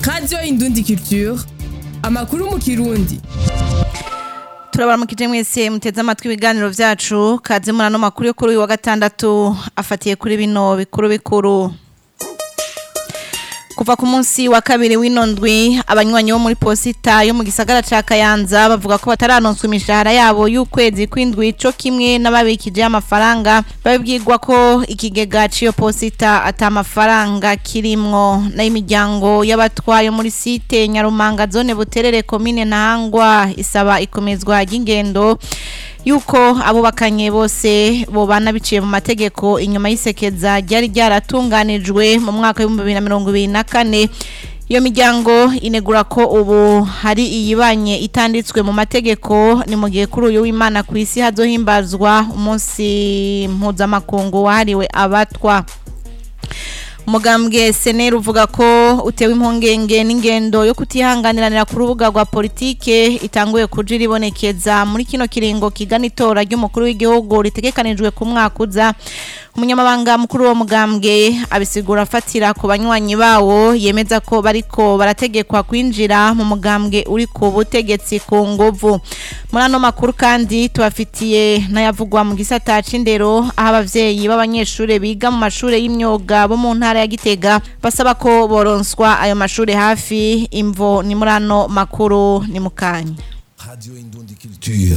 radiyo indundi culture amakuru mu kirundi turabaramukije mwese muteze amatwi ibiganiro vyacu kaze muri ano makuru yo kuri uyu wa gatandatu afatiye kuri bino bikuru bikuru kuva ku munsi wa kabiri w'ino ndwi abanywanyi bo muri posita yo mu gisagara ca kayanza bavuga ko bataranonswa imishahara yabo y'ukwezi kw'indwi co kimwe n'ababikije amafaranga babibwirwa ko ikigega c'iyo posita ata mafaranga kirimwo nayo imiryango y'abatwaye muri site nyarumanga zone buterere komine ntahangwa isaba ikomezwa ry'ingendo yuko abubakanye bose bobana biciye mu mategeko inyuma y'isekeza ryari ryaratunganijwe mu mwaka w'ibihumbi bibiri na mirongo ibiri na kane iyo miryango inegura ko ubu hari iyibanye itanditswe mu mategeko ni mu gihe kuri uyu w'imana ku isi hazohimbazwa umunsi mpuzamakungu wahariwe abatwa umugambwe seneri uvuga ko utewe impungenge n'ingendo yo kutihanganiranira ku rubuga rwa politike itanguye kuja iribonekeza muri kino kiringo kigana itora ry'umukuru w'igihugu ritegekanijwe ku mwaka uza umunyamabanga mukuru wo mugambwe abisigura afatira ku banywanyi bawo yemeza ko bariko barategekwa kwinjira mu mugambwe uri ku butegetsi ku nguvu muri ano makuru kandi tubafitiye n'ayavugwa mu gisata c'indero aho abavyeyi b'abanyeshure biga mu mashure y'imyuga bo mu ntara ya Gitega basaba ko boronswa ayo mashure hafi imvo ni muri ano makuru ni mukanya Radio Indundi Culture.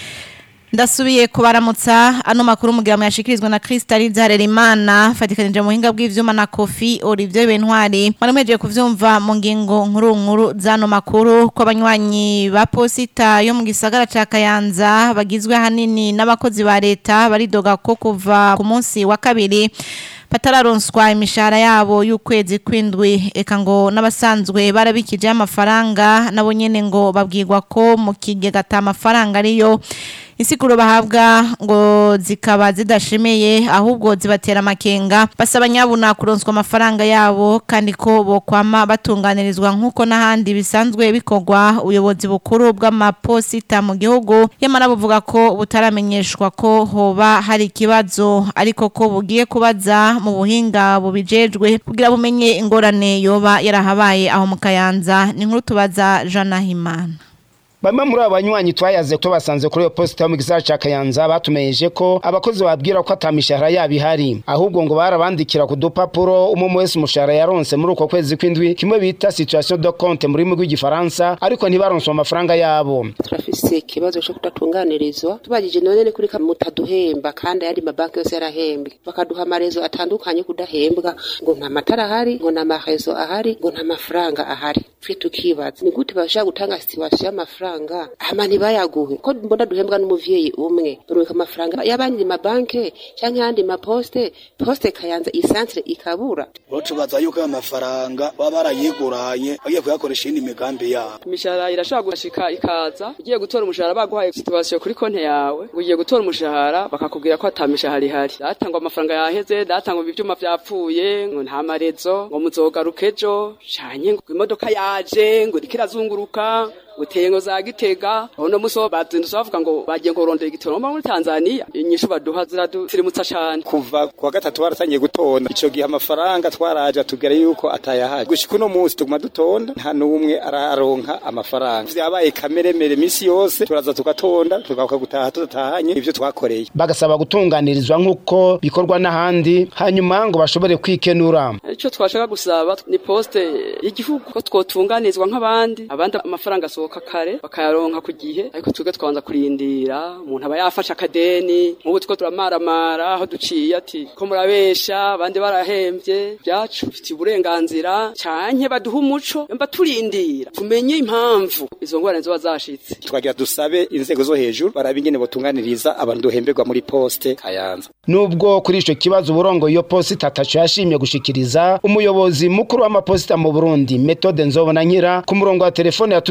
ndasubiye kubaramutsa ano makuru mugira yashikirizwa na Crystal Zarerimana fatikanije mu hinga bw'ivyuma na Kofi Olivier Bentwari marameje kuvyumva mu ngingo nkuru nkuru zano makuru ko abanywanyi ba posita yo mu gisagara ca Kayanza bagizwe hanini n'abakozi ba leta baridoga ko kuva ku munsi wa kabiri batararonswa imishahara yabo y'ukwezi kw'indwi eka ngo n'abasanzwe barabikije amafaranga nabo nyene ngo babwirwa ko mu kigega ata mafaranga ariyo insiguro bahabwa ngo zikaba zidashemeye ahubwo zibatera amakenga basaba nyabuna kuronswa amafaranga yabo kandi ko bokwama batunganirizwa nk'uko n'ahandi bisanzwe bikorwa ubuyobozi bukuru bw'amaposita mu gihugu yamara buvuga ko butaramenyeshwa ko hoba hari ikibazo ariko ko bugiye kubaza mu buhinga bubijejwe kugira bumenye ingorane yoba yarahabaye aho mu kayanza ni nkuru tubaza Jana Himana Bamwe muri abo banywanyi twayaze ko basanze kuri iyo posita yo mu gisagara ca Kayanza batumeyeje ko abakozi babwira ko atamishahara yabo ihari ahubwo ngo barabandikira ku dupapuro umwe wese umushahara yaronse muri uko kwezi kw'indwi kimwe bita situation de compte mu rurimi rw'igifaransa ariko ntibaronswe amafaranga yabo turafise ikibazo cyo kudatunganirizwa tubajije none ni kuri mutaduhemba kandi ayandi mabanki yose yarahembwe bakaduha amarezo atandukanye kudahembwa ngo nta matara ahari ngo nta marezo ahari ngo nta mafaranga ahari twe tukibaza ni gute bashaka gutanga situation y'amafaranga amafaranga hama ntibayaguhe ko mbona duhembwa n'umuvyeyi umwe barubika amafaranga y'abandi mabanke canke yandi maposte poste kayanza isantre ikabura bo tubaza yuko ayo mafaranga baba barayiguranye bagiye kuyakoresha iyindi migambi yabo imishahara irashobora gushika ikaza ugiye gutora umushahara baguhaye situwasiyo kuri konti yawe ugiye gutora umushahara bakakubwira ko ata mishahara ihari datangwa amafaranga yaheze datangwa ivyuma vyapfuye ngo nta marezo ngo muzogaruka ejo canye ngo imodoka yaje ngo iriko irazunguruka uteye ngo za gitega uno musi wo bazindutse bavuga ngo bagiye ngo rondera igitoro muri Tanzania inyishu baduha ziradusirimutsa cane kuva kuwa gatatu baratangiye gutonda ico gihe amafaranga twaraje atubwira yuko atayahaje gushika uno munsi tuguma dutonda nta n'umwe araronka amafaranga vyabaye kameremere misi yose turaza tugatonda tugaruka gutaha tudatahanye ivyo twakoreye bagasaba gutunganirizwa nk'uko bikorwa n'ahandi hanyuma ngo bashobore kwikenura ico twashaka gusaba ni poste y'igihugu ko twotunganizwa nk'abandi abandi amafaranga so basohoka kare bakayaronka ku gihe ariko twebwe twanza kurindira umuntu aba yafashe akadeni nk'ubu two turamaramara aho duciye ati ko murabesha abandi barahembye byacu bifitiye uburenganzira canke baduha umuco mba turindira tumenye impamvu izo ngorane ziba zashitse twagira dusabe inzego zo hejuru baraba ingene botunganiriza abantu duhemberwa muri poste kayanza nubwo kuri ico kibazo uburongo iyo posita ataco yashimye gushikiriza umuyobozi mukuru w'amaposita mu Burundi Methode Nzobona nkira ku murongo wa telefone yatumeje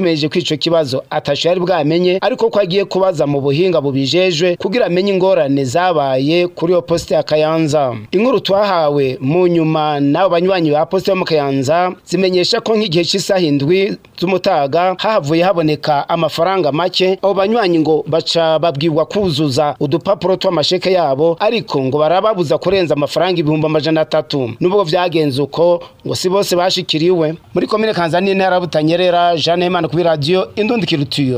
ico kibazo atasho yari bwamenye ariko ko agiye kubaza mu buhinga bubijejwe kugira amenye ingorane zabaye kuri iyo posite ya Kayanza inkuru twahawe mu nyuma n'abo banywanyi ba posite yo mu Kayanza zimenyesha ko nk'igihe cy'isaha indwi z'umutaga hahavuye haboneka amafaranga make abo banywanyi ngo baca babwirwa kuzuza udupapuro tw'amasheke yabo ariko ngo barababuza kurenza amafaranga ibihumbi amajana atatu nubwo vyagenze uko ngo si bose bashikiriwe muri komine Kanzani intara ya Butanyerera Jeanne Imana kuri radio Indundi Culture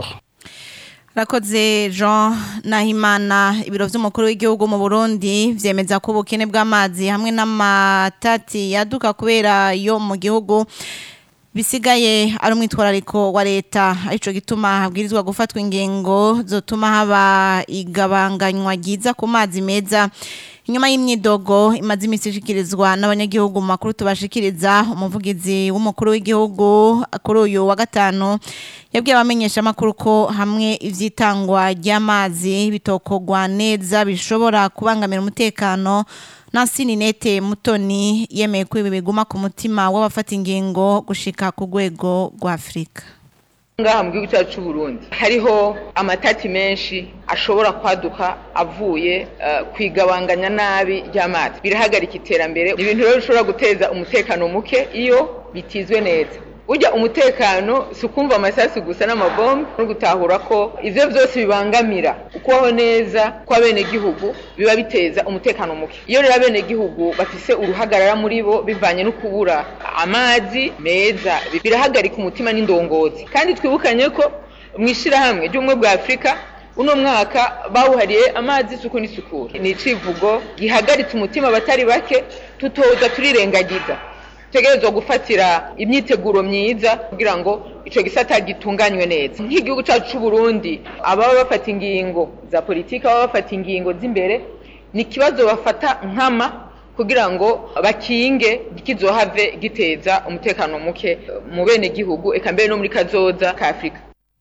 Rakoze Jean Nahimana ibiro vy'umukuru w'igihugu mu Burundi vyemeza ko ubukene bw'amazi hamwe n'amatati yaduka kubera yo mu gihugu bisigaye ari umwitwarariko wa leta arico gituma habwirizwa gufatwa ingingo zotuma haba igabanganywa ryiza ku mazi meza inyuma y'imyidogo imaze iminsi ishikirizwa n'abanyagihugu mu makuru tubashikiriza umuvugizi w'umukuru w'igihugu kuri uyu wa gatanu yabwiye abamenyesha amakuru ko hamwe ivyitangwa ry'amazi bitokogwa neza bishobora kubangamira umutekano Nancy Ninete Mutoni yemeye ko ibi biguma ku mutima w'abafata ingingo gushika ku rwego rwa Afrika ngaha mu gihugu cyacu cy'u Burundi hariho amatati menshi ashobora kwaduka avuye uh, kwigabanganya nabi ry'amazi birahagarika iterambere ni ibintu rero bishobora guteza umutekano muke iyo bitizwe neza burya umutekano si ukumva amasasu gusa n'amabombe no gutahura ko ivyo vyose bibangamira ukubaho neza kw'abenegihugu biba biteza umutekano muke iyo rero abenegihugu bafise uruhagarara muri bo bivanye no kubura amazi meza birahagarika umutima n'indongozi kandi twibukanye ko mu ishirahamwe ry'ubumwe bwa afurika uno mwaka bawuhariye amazi isuku n'isukura ni icivugo gihagaritse umutima abatari bake tutoza turirengagiza tegerezwa gufatira imyiteguro myiza kugira ngo ico gisata gitunganywe neza nk'igihugu cyacu c'u Burundi ababa bafata ingingo za politiki ababa bafata ingingo z'imbere ni ikibazo bafata nkama kugira ngo bakinge kizohave giteza umutekano muke mu bene gihugu eka mbere no muri kazoza ka Afrika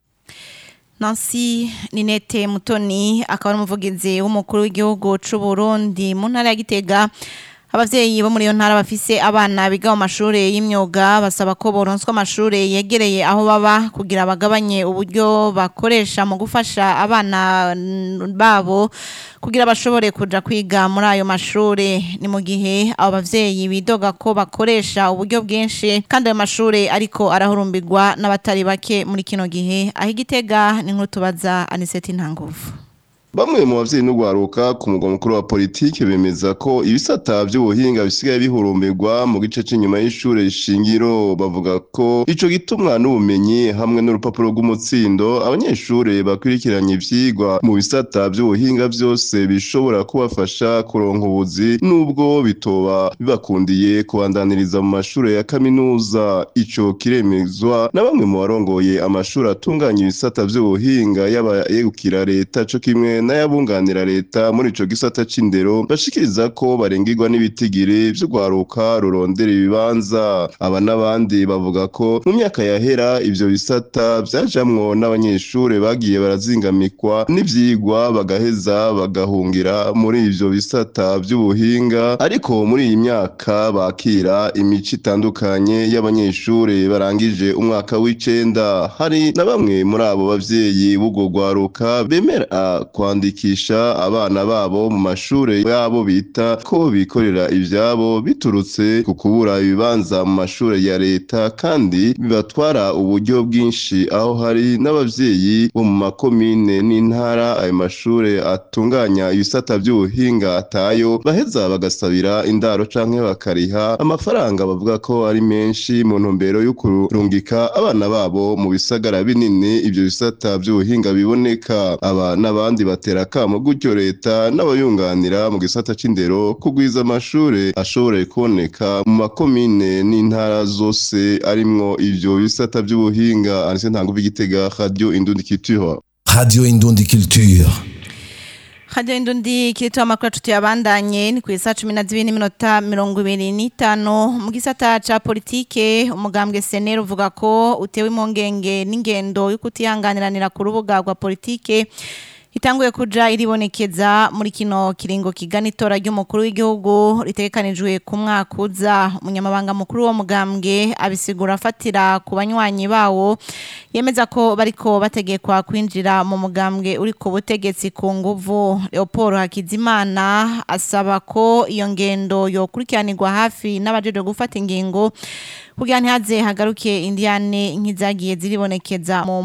Nancy Ninete Mutoni akaba ari umuvugizi w'umukuru w'igihugu c'u Burundi mu ntara ya Gitega abavyeyi bo muri iyo ntara bafise abana biga mu mashure y'imyuga basaba ko boronswa amashure yegereye aho baba kugira bagabanye uburyo bakoresha mu gufasha abana babo kugira bashobore kuja kwiga muri ayo mashure ni mu gihe abo bavyeyi bidoga ko bakoresha uburyo bwinshi kandi ayo mashure ariko arahurumbirwa n'abatari bake muri kino gihe aho igitega ni nkuru tubaza Aniseti Ntanguvu Bamwe mu bavyeyi n'ugwaruka ku mugwa mukuru wa politike bemeza ko ibisata by'ubuhinga bisigaye bihurumbirwa mu gice cy'inyuma y'ishure shingiro bavuga ko ico gitumwa n'ubumenyi hamwe n'urupapuro rw'umutsindo abanyeshure bakurikiranye ivyigwa mu bisata by'ubuhinga byose bishobora kubafasha kuronka ubuzi nubwo bitoba bibakundiye kubandaniriza mu mashure ya kaminuza ico kiremezwa na bamwe mu barongoye amashuri atunganya ibisata by'ubuhinga y'abayegukira leta co kimwe n'ayabunganira leta muri ico gisata c'indero bashikiriza ko barengirwa n'ibitigiri vy'ugwaruka rurondera ibibanza aba n'abandi bavuga ko mu myaka yahera ivyo bisata vyajamwo n'abanyeshure bagiye barazingamikwa n'ivyigwa bagaheza bagahungira muri ivyo bisata vy'ubuhinga ariko muri iyi myaka bakira imico itandukanye y'abanyeshure barangije umwaka w'icenda hari na bamwe muri abo bavyeyi b'ubwo gwaruka bemera kwandikisha abana babo mu mashure yabo bita ko bikorera ivyabo biturutse ku kubura ibibanza mu mashure ya leta kandi bibatwara uburyo bwinshi aho hari n'abavyeyi bo mu makomine n'intara ayo mashure atunganya ibisata vy'ubuhinga atayo baheza bagasabira indaro canke bakariha amafaranga bavuga ko ari menshi mu ntumbero yo kurungika abana babo mu bisagara binini ivyo bisata vy'ubuhinga biboneka aba n'abandi batera akamo gutyo leta n'abayunganira mu gisata c'indero kugwiza amashure ashobore kuboneka mu makomine n'intara zose arimwo ivyo bisata vy'ubuhinga anise ntanguvu igitega radio indundi culture Radio Indundi Culture. Radio Indundi kirito amakuru tutu yabandanye ni kwisa 12 n'iminota 25 mu gisata ca politike umugambwe senero uvuga ko utewe impongenge n'ingendo yo kutihanganiranira ku rubuga rwa politike itanguye kuja iribonekeza muri kino kiringo kigana itora ry'umukuru w'igihugu ritegekanijwe ku mwaka uza umunyamabanga mukuru wo mugambwe abisigura afatira ku banywanyi bawo yemeza ko bariko bategekwa kwinjira mu mugambwe uri ku butegetsi ku nguvu Leopold Hakizimana asaba ko iyo ngendo yokurikiranirwa hafi n'abajeje gufata ingingo kugira ntihaze hagaruke indiane nk'izagiye ziribonekeza mu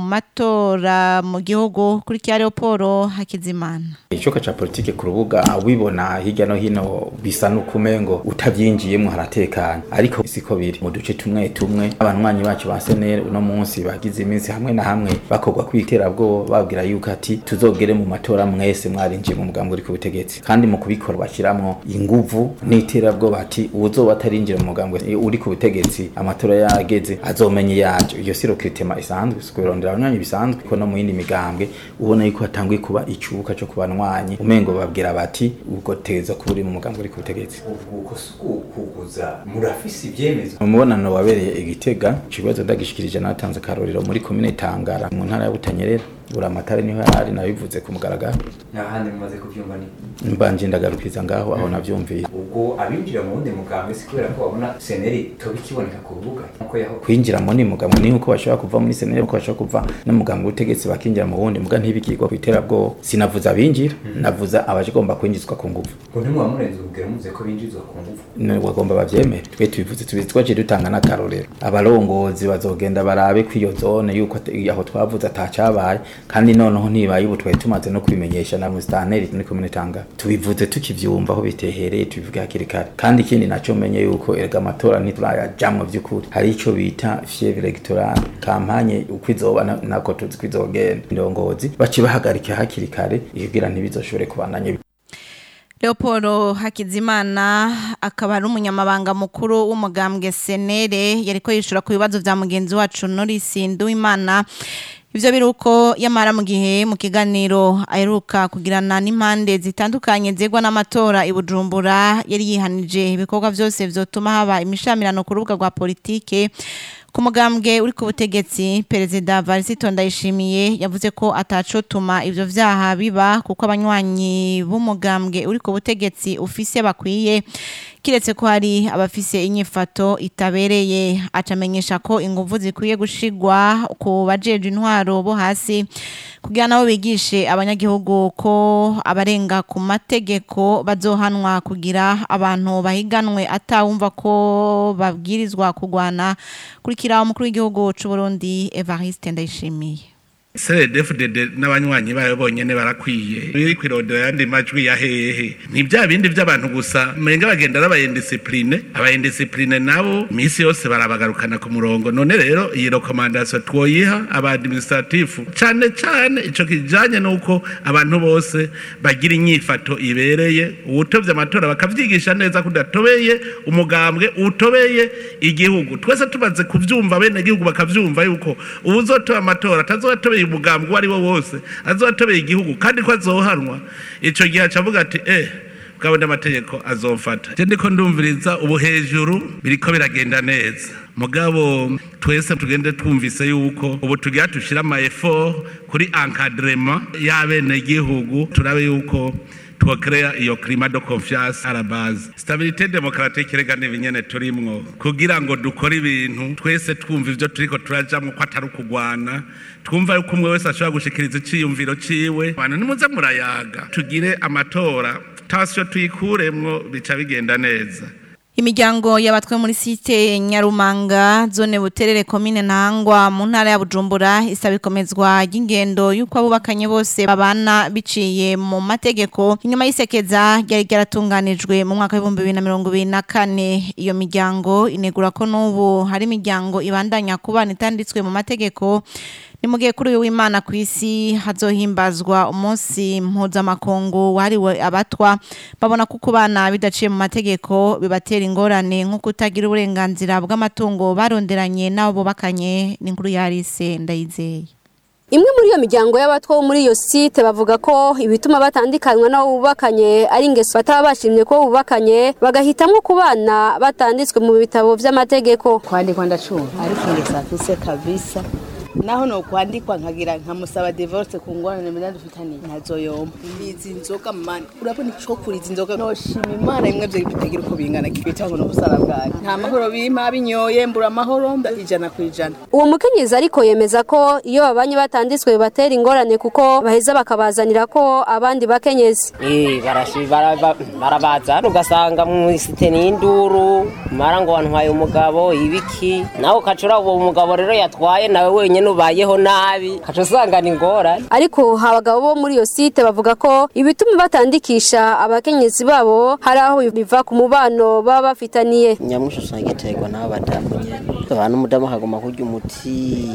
matora mu gihugu kuri kya Leopold Hakizimana icoka ca politike ku rubuga wibona hirya no hino bisa n'ukumengo utavyinjiyemwo haratekanye ariko siko biri mu duce tumwe tumwe abanywanyi bacu ba senere uno munsi bagize iminsi hamwe na hamwe bakorwa kwiterabwoba babwira yuko ati tuzogere mu matora mwese mwarinjiye mu mugambi uri ku butegetsi kandi mu kubikora bashiramwo inguvu n'iterabwoba ati uwuzoba atarinjira mu mugambi uri ku butegetsi amatora yageze azomenye yaje iyo siro kritema isanzwe sukurondera abanywanyi bisanzwe ko no mu yindi migambwe ubona yuko hatanguye kuba icubuka cyo kubanywanyi umengo babwira bati ubwo teza kuba uri mu mugambi uri ku butegetsi ubwo kuguza murafise ivyemezo mu mubonano wabereye igitega ikibazo ndagishikirije natanze akarorero muri komine tangara mu ntara ya butanyerera buri amatara niho yari nabivuze ku mugaragaro n'ahandi mumaze kuvyumva ni mbanje ndagarukiza ngaho aho navyumviye ubwo abinjira mu wundi mugambi si kubera ko babona seneri toba ikiboneka ku rubuga nkuko yaho kwinjira mu ni mugambi ni uko bashobora kuva muri seneri uko bashobora kuva no mugambi w'ubutegetsi bakinjira mu wundi muga ntibikigwa ku iterabwoba sinavuze abinjira navuza abagomba kwinjizwa ku nguvu ngo ntimwa murenze urugero muvuze ko binjizwa ku nguvu ni bagomba bavyemere twe tubivuze tubizi twaciye dutanga n'akarorero abarongozi bazogenda barabe ko iyo zone yuko aho twavuze atacabaye kandi noneho ntibaye ubu twari tumaze no kubimenyesha na musitanteri muri komine tanga tubivuze tukivyumva aho bitehereye tubivuga hakiri kare kandi ikindi naco menye yuko erega amatora ntiturayajamwo vy'ukuri hari ico bita fievre electorale kampanye uko izoba nako tuzi ko izogenda indongozi baci bahagarika hakiri kare kugira ntibizoshobore kubandanya Leopold Hakizimana akaba ari umunyamabanga mukuru w'umugambwe Senere yariko yishura ku bibazo vya mugenzi wacu Norris Nduwimana Ivyo biruko yamara mu gihe mu kiganiro aheruka kugirana n'impande zitandukanye zegwa n'amatora i Bujumbura yari yihanije ibikorwa vyose vyotuma haba imishamirano ku rubuga rwa politike ku mugambwe uri ku butegetsi perezida Varisito Ndayishimiye yavuze ko atacotuma ivyo vyaha biba kuko abanywanyi b'umugambwe uri ku butegetsi ufise bakwiye kiretse ko hari abafise inyifato itabereye acamenyesha ko inguvu zikwiye gushigwa ku bajeje intwaro bo hasi kugira nabo bigishe abanyagihugu ko abarenga ku mategeko bazohanwa kugira abantu bahiganwe atawumva ko babwirizwa kugwana kurikira umukuru w'igihugu c'u Burundi Evariste Ndayishimiye CDFDD n'abanywanyi bayo bonyene barakwiye biri kwirondera yandi majwi ya hehe ni bya bindi by'abantu gusa menga bagenda n'abayendisipline abayendisipline nabo misi yose barabagarukana ku murongo none rero iyi recommandation twoyiha aba administratif cane cane ico kijanye nuko abantu bose bagira inyifato ibereye uwutovye amatora bakavyigisha neza kudatobeye umugambwe utobeye igihugu twese tumaze kuvyumva bene igihugu bakavyumva yuko uwuzotoba amatora atazotobeye umugambwe uwo ari wo wose azotobeye igihugu kandi ko azohanwa ico gihe acavuga ati eh bwabona amategeko azomfata je ndiko ndumviriza ubu hejuru biriko biragenda neza mugabo twese tugende twumvise yuko ubu tugira tushira ama effort kuri encadrement y'abene gihugu turabe yuko twokrea iyo climat de confiance à la base stabilité démocratique rega n'ibinyene turimwo kugira ngo dukore ibintu twese twumva ivyo turiko turajamwo ko atari ukugwana twumva yuko umwe wese ashobora gushikiriza iciyumviro ciwe abantu nimuze murayaga tugire amatora tasyo tuyikuremwo bica bigenda neza Imiryango y'abatwe muri site Nyarumanga zone buterere komine ntangwa mu ntara ya Bujumbura isaba ikomezwa ry'ingendo yuko abubakanye bose babana biciye mu mategeko inyuma y'isekeza ryari ryaratunganijwe mu mwaka w'ibihumbi bibiri na mirongo ibiri na kane iyo miryango inegura ko n'ubu hari imiryango ibandanya kubana itanditswe mu mategeko ni mu gihe kuri uyu w'imana ku isi hazohimbazwa umunsi mpuzamakungu wahariwe abatwa babona ko kubana bidaciye mu mategeko bibatera ingorane nko kutagira uburenganzira bw'amatungo baronderanye n'abo bubakanye n'inkuru yarise ndayizeye Imwe muri iyo miryango y'abatwa bo muri iyo site bavuga ko ibituma batandikanywa n'abo bubakanye ari ingeso bataba bashimye ko bubakanye bagahitamwo kubana batanditswe mu bitabo vy'amategeko kwandikwa ndacumva ariko ingeso afise kabisa naho no kwandikwa nkagira nkamusaba divorce ku ngorane mena dufitaniye ntazoyomba izi nzoga mani urabona ico kuri izi nzoga noshima imana imwe vyo bitagira uko bingana kibita ngo n'ubusara bwayo nta mahoro bimpa binyoye mbura amahoro ijana ku ijana uwo mukenyezi ariko yemeza ko iyo babanye batanditswe bibatera ingorane kuko baheza bakabazanira ko abandi bakenyezi Eh, barashi- baraba- barabazana ugasanga mu isite n'induru mara ngo wantwaye umugabo ibiki nawe ukacura uwo mugabo rero yatwaye nawe wenyine ubayeho nabi ukaca usanga ni ingorane ariko abagabo bo muri iyo site bavuga ko ibituma batandikisha abakenyezi babo hari aho biva ku mubano baba bafitaniye nyamwinshi usanga giterwa n'abadamu nyene abantu umudamu akaguma kurya umutima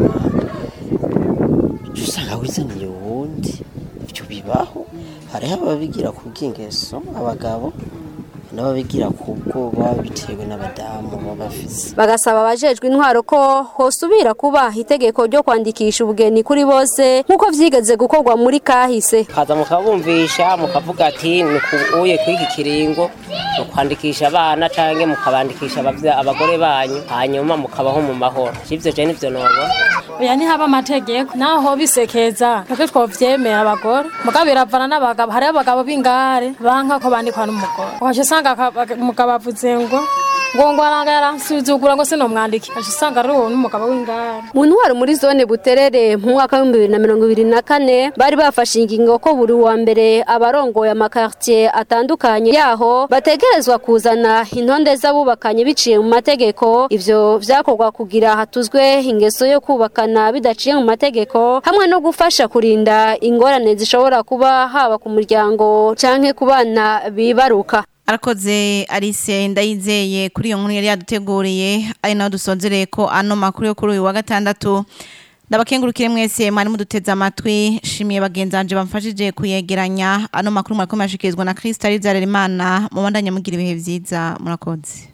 uca usanga wizaniye uwundi ivyo bibaho hariho ababigira ku bw'ingeso abagabo n'ababigira ku bwoba bitewe n'abadamu baba bafise bagasaba abajejwe intwaro ko hosubira kuba itegeko ryo kwandikisha ubugeni kuri bose nk'uko vyigeze gukorwa muri kahise kaza mukabumvisha mukavuga ati uye kw'iki kiringo mukwandikisha abana canke mukabandikisha abavya- abagore banyu hanyuma mukabaho mu mahoro ivyo je nivyo nobona oya ntihaba amategeko naho hoba isekeza natwe twovyemera abagore mugabo biravana n'abagabo hariho abagabo b'ingare banka ko bandikwa n'umugore ukaca usanga aka- umugabo avuze ngo ngo ngo aranga yaransuzugura ngo sinomwandike ukaca usanga ari uwo n'umugabo w'ingare mu ntwaro muri zone buterere mu mwaka w'ibihumbi bibiri na mirongo ibiri na kane bari bafashe ingingo ko buri wa mbere abarongoye amakartier atandukanye yaho bategerezwa kuzana intonde z'abubakanye biciye mu mategeko ivyo vyakorwa kugira hatuzwe ingeso yo kubakana bidaciye mu mategeko hamwe no gufasha kurinda ingorane zishobora kuba haba ku muryango canke ku bana bibaruka arakoze Alice ndayizeye kuri iyo nkuru yari yaduteguriye ari naho dusonzereye ko ano makuru yo kuri uyu wa gatandatu ndabakengurukire mwese mwari muduteze amatwi shimiye bagenzanje bamfashije kuyegeranya ano makuru mwakomeye ashikirizwa na Kristo Arizaremana mu bandanya mugira ibihe vyiza murakoze